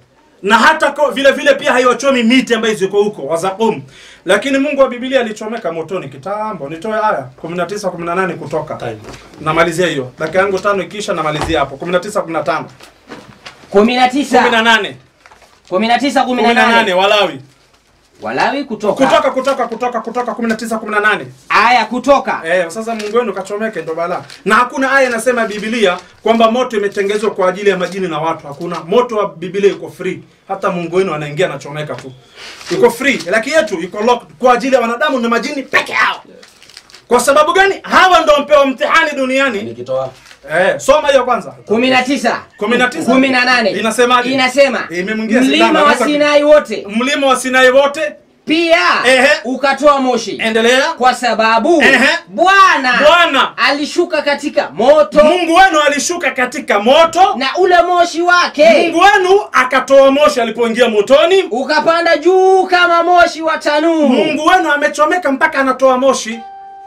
Speaker 4: Na hata ko, vile vile pia haiwachomi miti ambayo ziko huko wazakum. Lakini Mungu wa Biblia alichomeka motoni kitambo. Nitoe aya 19 18 kutoka.
Speaker 1: Time.
Speaker 4: Namalizia hiyo. Dakika yangu tano ikisha namalizia hapo. 19 15.
Speaker 5: kumi na tisa
Speaker 4: 18.
Speaker 5: kumi na tisa kumi na
Speaker 4: 18
Speaker 5: nane
Speaker 4: Walawi.
Speaker 5: walawi kutoka
Speaker 4: kutoka kutoka kutoka kutoka 19 18
Speaker 5: aya kutoka
Speaker 4: eh sasa Mungu wenu kachomeke ndo balaa na hakuna aya inasema Biblia kwamba moto imetengezwa kwa ajili ya majini na watu hakuna moto wa Biblia iko free hata Mungu wenu anaingia anachomeka tu iko free lakini yetu iko locked kwa ajili ya wanadamu na majini peke yao kwa sababu gani hawa ndo mpewa mtihani duniani
Speaker 2: nikitoa
Speaker 4: eh soma hiyo kwanza
Speaker 5: kumi na tisa
Speaker 4: Kumi na tisa.
Speaker 5: kumi na nane
Speaker 4: Inasemaje?
Speaker 5: inasema
Speaker 4: Imemwingia
Speaker 5: mlima
Speaker 4: sindano,
Speaker 5: wa
Speaker 4: anaweza-
Speaker 5: sinai wote
Speaker 4: mlima wa Sinai wote
Speaker 5: pia
Speaker 4: Ehe.
Speaker 5: ukatoa moshi
Speaker 4: endelea
Speaker 5: kwa sababu
Speaker 4: Ehe.
Speaker 5: bwana
Speaker 4: Bwana
Speaker 5: alishuka katika moto
Speaker 4: Mungu wenu alishuka katika moto
Speaker 5: na ule moshi wake
Speaker 4: Mungu wenu akatoa moshi alipoingia motoni.
Speaker 5: ukapanda juu kama moshi wa tanuu
Speaker 4: Mungu wenu amechomeka mpaka anatoa moshi.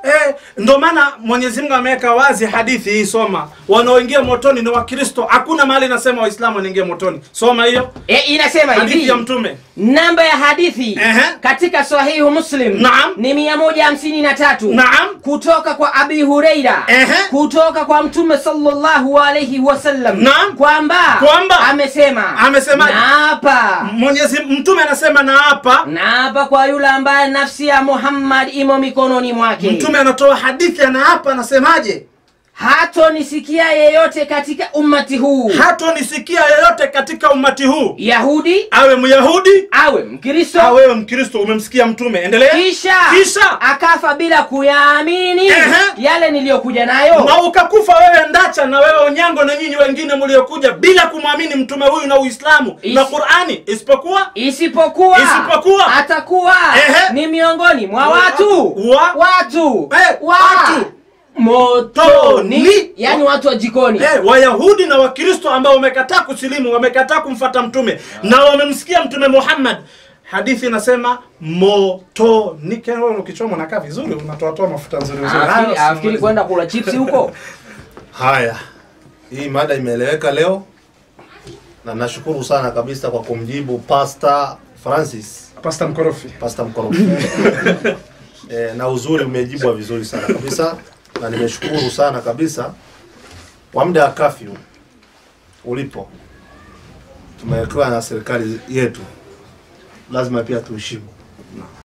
Speaker 4: Eh, ndo maana Mwenyezi Mungu ameweka wazi hadithi hii, soma. Wanaoingia motoni ni Wakristo. Hakuna mahali inasema Waislamu wanaingia motoni. Soma hiyo
Speaker 5: e, inasema
Speaker 4: hadithi
Speaker 5: hivi
Speaker 4: ya Mtume.
Speaker 5: namba ya hadithi
Speaker 4: Ehe.
Speaker 5: katika sahihu muslim
Speaker 4: Naam.
Speaker 5: ni mia moja hamsini na tatu
Speaker 4: Naam.
Speaker 5: kutoka kwa abi hureira
Speaker 4: Ehe.
Speaker 5: kutoka kwa mtume sallallahu alaihi wasallam
Speaker 4: Naam.
Speaker 5: kwamba
Speaker 4: Kwamba.
Speaker 5: amesema
Speaker 4: Amesemaje?
Speaker 5: naapa
Speaker 4: Mwenyezi Mtume anasema na hapa
Speaker 5: naapa kwa yule ambaye nafsi ya muhammad imo mikononi mwake
Speaker 4: Mtume anatoa hadithi ana hapa anasemaje?
Speaker 5: hatonisikia yeyote katika ummati huu
Speaker 4: Hatonisikia yeyote katika umati huu,
Speaker 5: yahudi
Speaker 4: awe Myahudi
Speaker 5: awe mkristo
Speaker 4: au wewe Mkristo. Umemsikia Mtume, endelea.
Speaker 5: kisha
Speaker 4: Kisha
Speaker 5: akafa bila kuyaamini
Speaker 4: Ehe.
Speaker 5: yale niliyokuja nayo
Speaker 4: na ukakufa wewe Ndacha na wewe Onyango na nyinyi wengine mliokuja bila kumwamini mtume huyu na Uislamu
Speaker 5: Is-
Speaker 4: na Qur'ani, isipokuwa
Speaker 5: isipokuwa
Speaker 4: Isipokuwa.
Speaker 5: atakuwa
Speaker 4: Ehe.
Speaker 5: ni miongoni mwa
Speaker 4: Wa-
Speaker 5: watu
Speaker 4: wa-
Speaker 5: watu
Speaker 4: Eh,
Speaker 5: wa
Speaker 4: watu.
Speaker 5: motoni
Speaker 4: Toni.
Speaker 5: yani watu wa jikoni
Speaker 4: Eh, Wayahudi na Wakristo ambao wamekataa kusilimu, wamekataa kumfata mtume na wamemsikia mtume Muhammad. Hadithi inasema motoni. Wewe ukichoma unakaa vizuri, unatoatoa mafuta nzuri nzuri.
Speaker 5: Afikiri-
Speaker 4: Hayo
Speaker 5: afikiri
Speaker 4: si-
Speaker 5: kwenda kula chipsi huko
Speaker 1: Haya, hii mada imeeleweka leo, na nashukuru sana kabisa kwa kumjibu Pastor Francis,
Speaker 4: Pastor Mkorofi.
Speaker 1: Pastor Mkorofi. e, na uzuri umejibwa vizuri sana kabisa, na nimeshukuru sana kabisa kwa muda wa kafyu ulipo, tumewekewa na serikali yetu, lazima pia tuheshimu